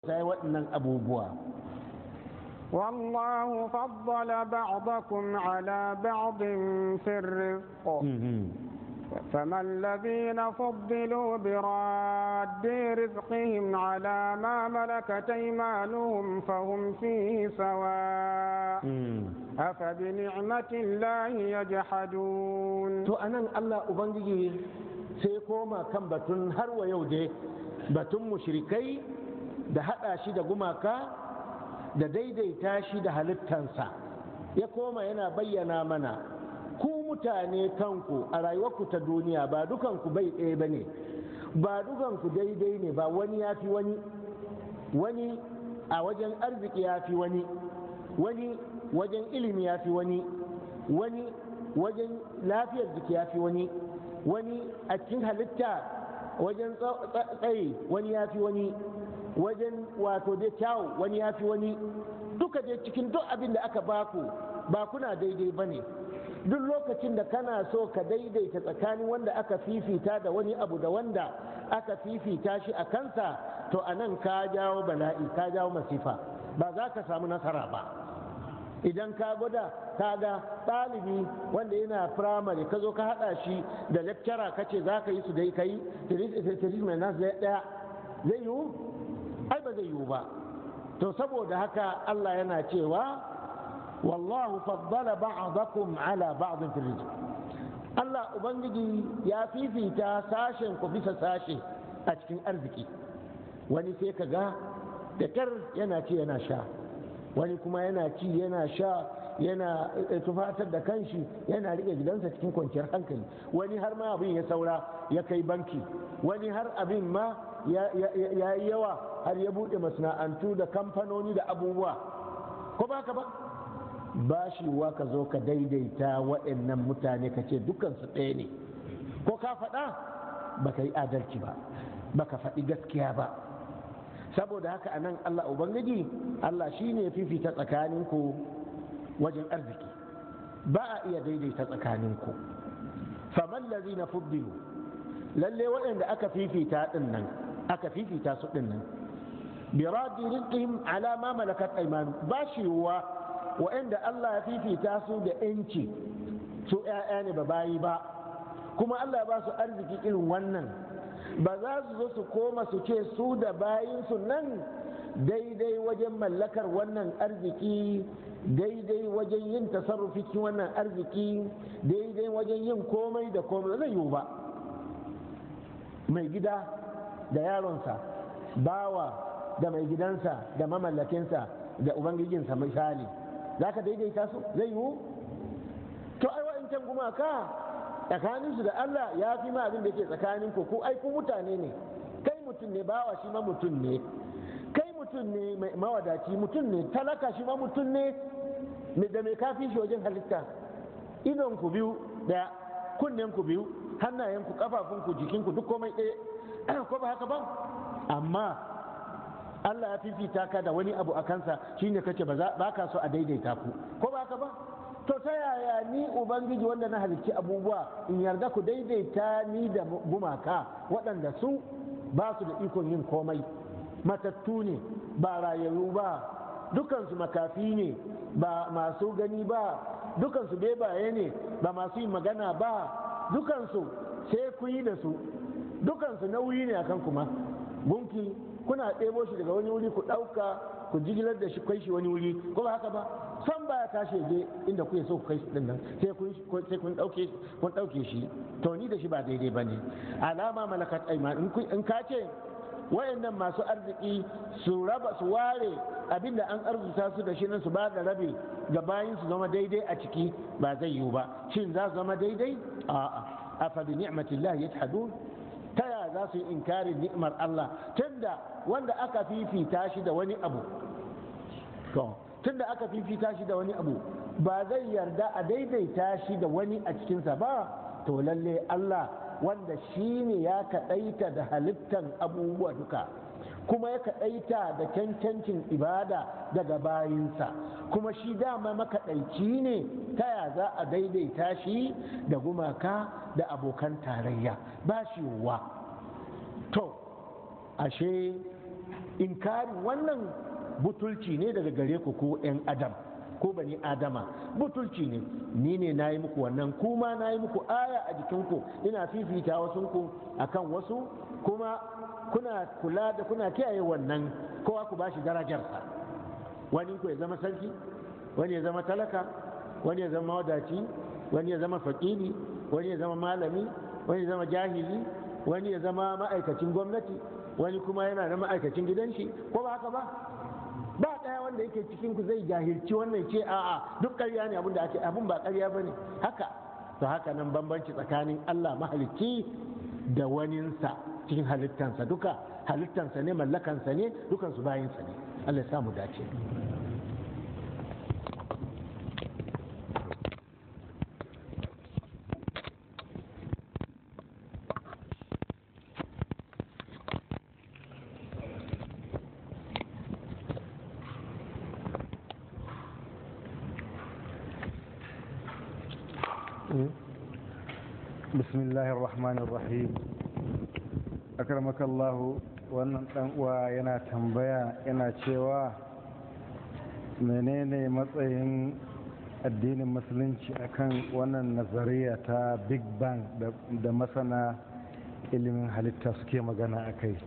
gaggauta waɗannan abubuwa والله فضل بعضكم على بعض في الرزق فما الذين فضلوا براد رزقهم على ما ملكت ايمانهم فهم فيه سواء أفبنعمة الله يجحدون to anan Allah ubangiji sai koma kan batun har wa yau dai batun mushrikai da hada shi da gumaka da daidaita shi da halittansa ya koma yana bayyana mana ku mutane kanku a rayuwarku ta duniya ba dukanku bai ɗaya ba ne ba dukanku daidai ne ba wani ya fi wani wani a wajen arziki ya fi wani wani wajen ilimi ya fi wani wani wajen lafiyar jiki ya fi wani wani a cikin halitta wajen tsaye wani ya fi wani wajen wato dai kyawu wani ya fi wani duka dai cikin duk abin da aka baku ba kuna daidai ba ne duk lokacin da kana so ka daidaita tsakanin wanda aka fifita da wani abu da wanda aka fifita shi a kansa to a nan ka jawo bala'i ka jawo masifa ba za ka samu nasara ba idan ka gwada ka ga ɗalibi wanda yana firamare ka zo ka haɗa shi da lecturer ka ce za ka yi su dai ka yi mai nasu ɗaya zai yiwu ai ba zai yiwu ba to saboda haka Allah yana cewa wallahu faddala ba'dakum ala ba'din fil rizq Allah ubangiji ya fifita sashen ku bisa sashe a cikin arziki wani sai ka ga da kar yana ci yana sha wani kuma yana ci yana sha yana tufatar da kanshi yana rike gidansa cikin kwanciyar hankali wani har ma abin ya saura ya kai banki wani har abin ma ya yi yawa har ya buɗe masana'antu da kamfanoni da abubuwa ko ba ka ba ba shi wa ka zo ka daidaita waɗannan mutane ka ce dukansu ɗaya ne ko ka faɗa ba ka yi adalci ba ba ka faɗi gaskiya ba saboda haka anan Allah Ubangiji Allah shi ne fifita tsakaninku wajen arziki ba a iya daidaita tsakaninku faman lazi na fuddilu lalle waɗanda aka fifita ɗin nan aka fifita su ɗin nan biradi rizqihim ala ma malakat aymanu ba shi wa waɗanda Allah ya fifita su da yanci su ƴaƴa ne ba bayi ba kuma Allah ya ba su arziki irin wannan ba za su zo su koma su ce su da bayinsu nan daidai wajen mallakar wannan arziki daidai wajen yin tasarrufi cikin wannan arziki daidai wajen yin komai da komai zai yiwu ba mai gida da yaronsa bawa da mai gidansa da mamallakinsa da ubangijinsa misali za ka daidaita su zai yiwu to ai wa'incan gumaka tsakaninsu da Allah ya fi ma abin da ke tsakanin ku ai ku mutane ne kai mutum ne bawa shi ma mutum ne kai mutum ne mai mawadaci mutum ne talaka shi ma mutum ne da mai kafi shi wajen halitta idon ku biyu da kunnen ku biyu hannayen ku kafafun ku jikin ku duk komai ɗaya ko ba haka ba amma Allah ya fifita ka da wani abu a kansa shine kace ba ka so a daidaita ku ko ba haka ba to ta yaya ni ubangiji wanda na halicci abubuwa in yarda ku daidaita ni da gumaka waɗanda su ba su da ikon yin komai matattu ne ba rayayyu ba dukansu makafi ne ba masu gani ba dukansu bebaye ne ba masu yin magana ba dukansu sai ku yi da su dukansu nauyi ne akan kuma gunki kuna ɗebo shi daga wani wuri ku ɗauka ku jigilar da shi kai shi wani wuri ko ba haka ba san baya tashi je inda kuke so ku kai shi din nan sai kun sai kun dauke kun dauke shi to ni da shi ba daidai bane alama malakat ayman in in ka ce wayannan masu arziki su raba su ware abinda an arzuta su da shi nan su ba da rabi ga bayin su zama daidai a ciki ba zai yiwu ba shin za su zama daidai a'a afa bi ni'matillah yajhadun ta ya za su yi inkarin ni'mar Allah tunda wanda aka fifita shi da wani abu to tunda aka fifita shi da wani abu ba zai yarda a daidaita shi da wani a cikinsa ba to lalle Allah wanda shi ne ya kaɗaita da halittan abubuwa duka kuma ya kaɗaita da cancancin ibada daga bayinsa kuma shi dama makaɗaici ne ta ya za a daidaita shi da gumaka da abokan tarayya ba shi wa to ashe inkarin wannan butulci ne daga gare ku ko 'yan adam ko bani adama butulci ne ni ne na yi muku wannan kuma na yi muku aya a jikinku ina fifita wasunku akan wasu kuma kuna kula da kuna kiyaye wannan kowa ku bashi darajarsa wani ku ya zama sarki wani ya zama talaka wani ya zama wadaci wani ya zama fakiri wani ya zama malami wani ya zama jahili wani ya zama ma'aikacin gwamnati wani kuma yana da ma'aikacin gidan shi ko ba haka ba ba ɗaya wanda yake cikin ku zai jahilci wannan ce a'a duk ƙarya ne abin da ake abin ba ƙarya ba ne haka to haka nan bambanci tsakanin Allah mahalicci da waninsa cikin halittansa duka halittansa ne mallakansa ne dukansu bayinsa ne Allah ya samu dace بسم الله الرحمن الرحيم أكرمك الله wannan dan uwa yana tambaya yana cewa menene matsayin addinin musulunci akan wannan nazariya ta big bang da masana ilimin halitta suke magana a kai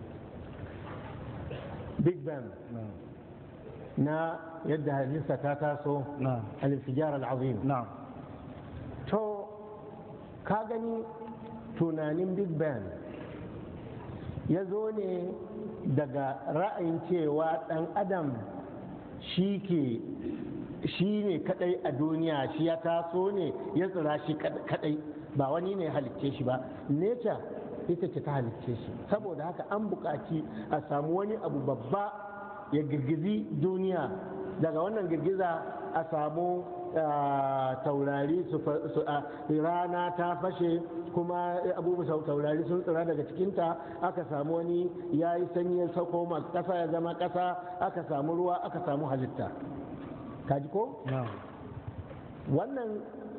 big bang na yadda halitta ta taso na al-infijar al-azim na to ka gani tunanin big bang ya zo ne daga ra'ayin cewa ɗan adam shi ke shi ne kadai a duniya shi ya taso ne ya tsira shi kadai ba wani ne halicce shi ba nature ita ce ta halicce shi saboda haka an buƙaci a samu wani abu babba ya girgizi duniya daga wannan girgiza a samu taurari su rana ta fashe kuma abubuwa taurari sun tsira daga cikinta aka samu wani ya yi sanyi ya sauko masu ƙasa ya zama ƙasa aka samu ruwa aka samu halitta kaji ko? na wannan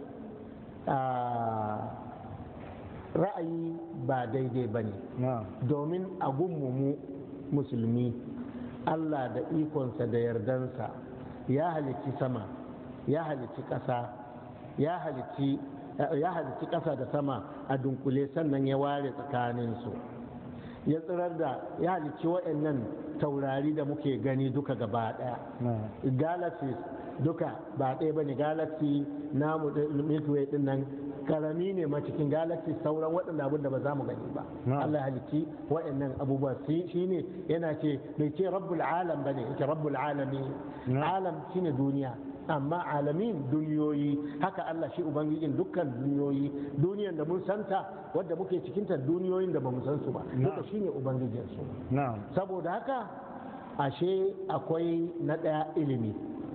ra'ayi ba daidai ba ne na domin a mu musulmi allah da ikonsa da yardansa ya halicci sama ya halicci ƙasa ya halicci ya halicci ƙasa da sama a dunkule sannan ya ware tsakaninsu ya tsirar da ya halicci waɗannan taurari da muke gani duka gaba ɗaya na galaxies duka ba ɗaya ba ne galaxy namu milky way din nan karami ne ma cikin galaxy sauran waɗanda abin da ba za mu gani ba Na'am. Allah ya halicci waɗannan abubuwa shi ne yana ce bai ce rabbul alam bane yake rabbul alami Na'am. alam shine duniya amma alamin duniyoyi haka Allah shi ubangijin dukkan duniyoyi duniyan da mun santa wadda muke cikinta duniyoyin da ba mu san su ba duka Na'am. shine ubangijin su na saboda haka ashe akwai na ɗaya ilimi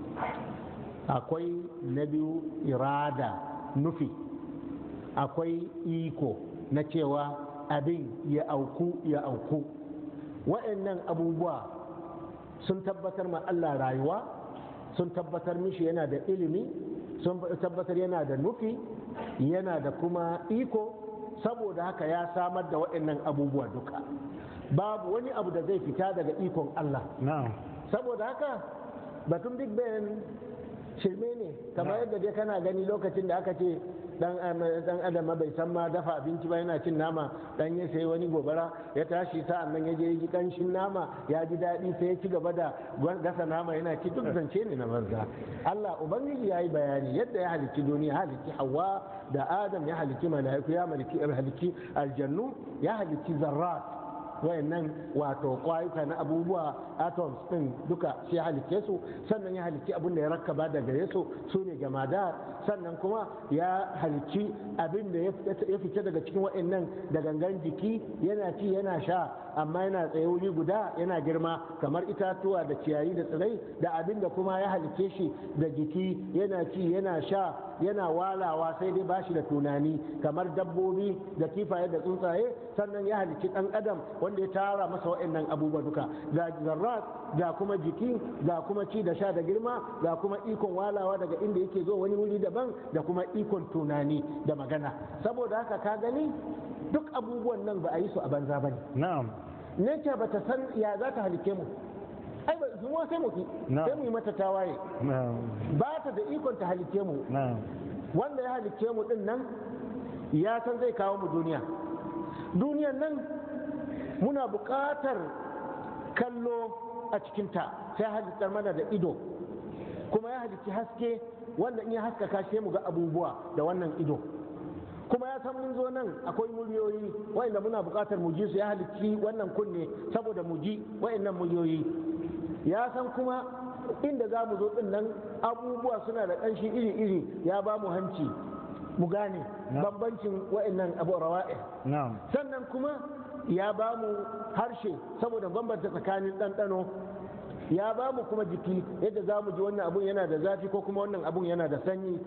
akwai na biyu irada nufi akwai iko na cewa abin ya auku ya auku wa'annan abubuwa sun tabbatar ma Allah rayuwa sun tabbatar mishi yana da ilimi sun tabbatar yana da nufi yana da kuma iko saboda haka ya samar da wa'annan abubuwa duka babu wani abu da zai fita daga ikon Allah na saboda haka batun big ben shirme ne kamar yadda dai kana gani lokacin da aka ce dan dan adam bai san ma dafa abinci ba yana cin nama dan ya sai wani gobara ya tashi sa'an nan ya je ji kanshin nama ya ji daɗi sai ya ci gaba da gasa nama yana ci duk zance ne na banza Allah ubangiji ya yi bayani yadda ya halicci duniya ya halicci hawa da adam ya halicci mala'iku ya halicci aljannu ya halicci zarrat wayannan wato kwayuka na abubuwa atoms din duka shi ya halicce su sannan ya halicci abin da ya rakkaba da gare su su ne jamada sannan kuma ya halicci abin da ya fice daga cikin wayannan da gangan jiki yana ci yana sha amma yana tsaye wuri guda yana girma kamar itatuwa da ciyayi da tsirai da abin da kuma ya halicce shi da jiki yana ci yana sha yana walawa sai dai bashi da tunani kamar dabbobi da kifaye da tsuntsaye sannan ya halicci dan adam wanda ya tara masa wa'annan abubuwa duka ga zarrat ga kuma jiki ga kuma ci da sha da girma ga kuma ikon walawa daga inda yake zo wani wuri daban da kuma ikon tunani da magana saboda haka ka gani duk abubuwan nan ba a yi su a banza ba ne na'am nature ba ta san ya za ta halicce mu ai ba su sai mu ki Na'am. sai mu yi mata tawaye na'am ba ta da ikon ta halice mu na'am wanda ya halicce mu din nan ya san zai kawo mu duniya duniyan nan muna buƙatar kallo a cikinta sai halittar mana da ido kuma ya halicci haske wanda in ya haskaka sai mu ga abubuwa da wannan ido kuma ya san mun zo nan akwai muryoyi wa'inda muna buƙatar mu ji su ya halicci wannan kunne saboda mu ji wa'innan muryoyi ya san kuma inda za mu zo din nan abubuwa suna da ƙanshi iri-iri ya ba mu hanci mu gane Na. bambancin wa'annan abu rawa'i na'am sannan kuma ya ba mu harshe saboda bambanta tsakanin ɗanɗano ya ba mu kuma jiki yadda za mu ji wannan abun yana da zafi ko kuma wannan abun yana da sanyi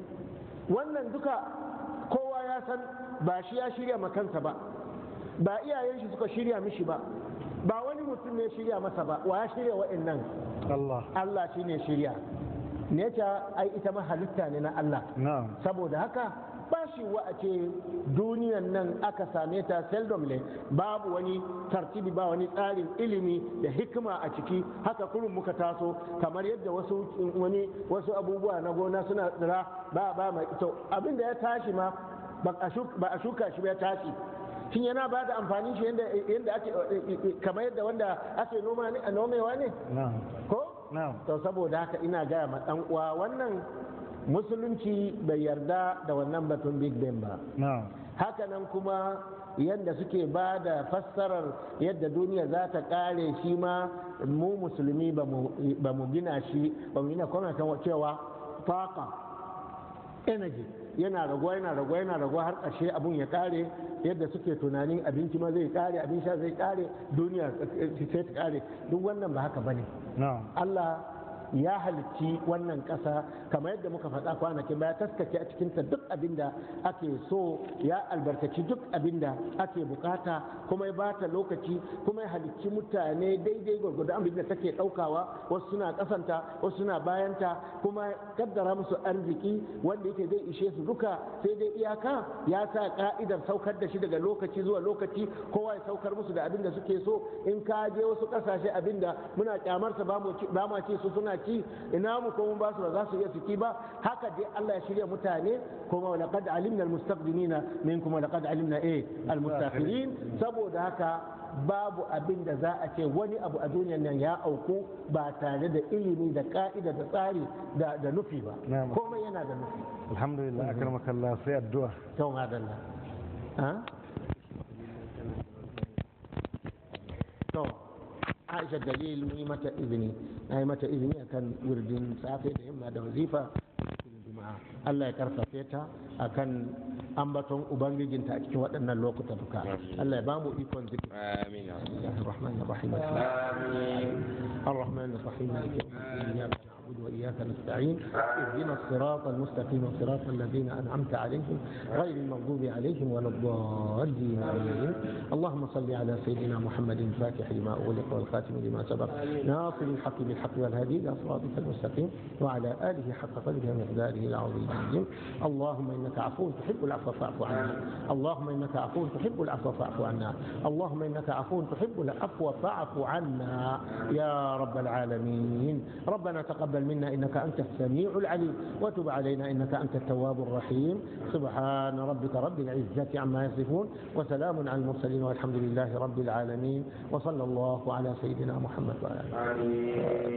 wannan duka kowa ya san ba shi ya shirya ma kansa ba ba iyayen shi suka shirya mishi ba ba wani mutum ne ya shirya masa ba wa ya shirya wa'annan Allah Allah shi ne shirya neca ai ita ma halitta ne na Allah na'am saboda haka ba shi wa a ce duniyan nan aka same ta seldom ne babu wani tartibi ba wani tsarin ilimi da hikima a ciki haka kurun muka taso kamar yadda wasu wani wasu abubuwa na gona suna tsira ba ba mai to abin da ya tashi ma ba a shuka- ba a shuka shi ba ya tashi shin yana ba da amfanin shi yadda yadda ake kamar yadda wanda ake noma ne a nomewa ne na'am ko na'am to saboda haka ina gaya ma dan uwa wannan musulunci bai yarda da wannan batun big bang ba na'am hakanan kuma yadda suke ba da fassarar yadda duniya za ta kare shi ma mu musulmi ba mu ba mu gina shi ba mu gina kuma kan cewa faka energy yana raguwa yana raguwa yana raguwa har ƙarshe abun ya kare yadda suke tunanin abinci ma zai kare abin sha zai kare duniya sai ta kare duk wannan ba haka bane na'am Allah ya halicci wannan ƙasa kamar yadda muka faɗa kwanakin baya taskace a cikinta duk abin da ake so ya albarkaci duk abin da ake bukata kuma ya bata lokaci kuma ya halicci mutane daidai gwargwado abin da take ɗaukawa wasu suna ƙasanta wasu suna bayanta kuma ya kaddara musu arziki wanda yake zai ishe su duka sai dai iyaka ya sa ka'idar saukar da shi daga lokaci zuwa lokaci kowa ya saukar musu da abin da suke so in ka je wasu ƙasashe abin da muna kyamarsa ba mu ci- ba ma ce su suna ci ina mu ko mun ba su ba za su iya su ci ba haka dai Allah ya shirya mutane kuma wa laqad alimna almustaqdimina minkum wa laqad alimna eh almustakhirin saboda haka babu abin da za a ce wani abu a duniyar nan ya auku ba tare da ilimi da ka'ida da tsari da da nufi ba Na'am. komai yana da nufi alhamdulillah akramakallah sai addu'a to madalla ha to Aisha dalil mu yi mata izini na yi mata izini akan wirdin safe da yamma da wazifa cikin juma'a Allah ya karfafe ta akan ambaton ubangijinta a cikin waɗannan lokuta duka Allah ya bamu ikon zikir آمين يا رب. بسم الله الرحمن الرحيم آمين الرحمن الرحيم مالك يوم الدين إياك نعبد وإياك نستعين اهدنا الصراط المستقيم صراط الذين أنعمت عليهم غير المغضوب عليهم ولا الضالين آمين اللهم صل على سيدنا محمد الفاتح لما أغلق والخاتم لما سبق ناصر الحق بالحق والهدي إلى صراطك المستقيم وعلى آله حق قدره ومقداره العظيم اللهم إنك عفو تحب العفو فاعف عنا اللهم إنك عفو تحب العفو فاعف عنا اللهم إنك عفو تحب العفو فاعف عنا يا رب العالمين ربنا تقبل منا إنك أنت السميع العليم وتب علينا إنك أنت التواب الرحيم سبحان ربك رب العزة عما يصفون وسلام على المرسلين والحمد لله رب العالمين وصلى الله على سيدنا محمد وعلى آله آمين